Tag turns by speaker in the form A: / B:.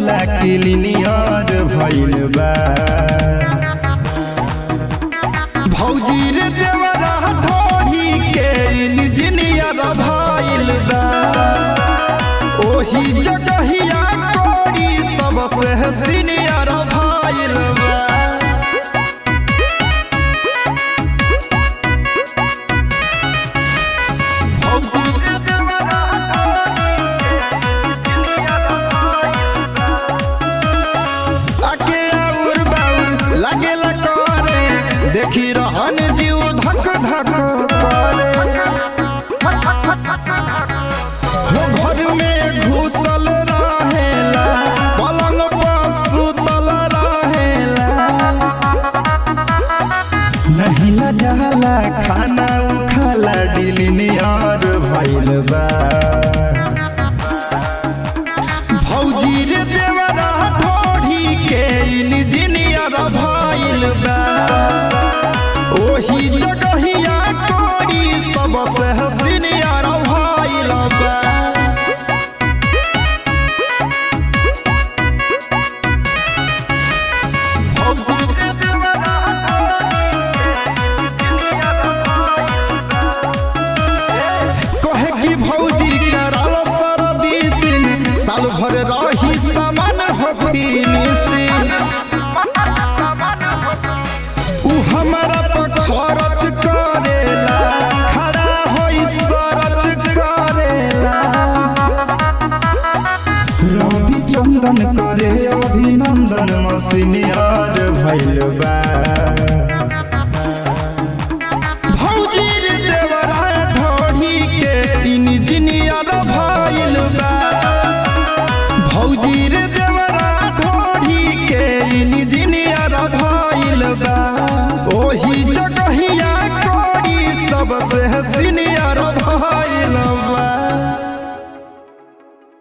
A: वाला क्लिनियर भइल बा भौजी रे देवरा ढोही के इंजीनियर भइल बा ओही जगहिया कोड़ी सबसे सीनियर भइल बा आके आउर बाउर लागेला करे देखी रहन जीव धक धक करे हो घर में घुसल रहेला पलंग पर सुतल रहेला नहीं न जाला खाना उखाला डिलिनियर भइल बा भौजी रे देवरा ढोढ़ी के इंजीनियर भइल बा ओही जगहिया कोड़ी सबसे सीनियर भइल बा कहे कि भौजी कराल सर्विसिंग साल भर रही सामान हो फिनिशिंग उ हमारा पर खर्च करेला खड़ा होई सरच करेला रवि चंदन करे अभिनंदन मसीनियर भइल बा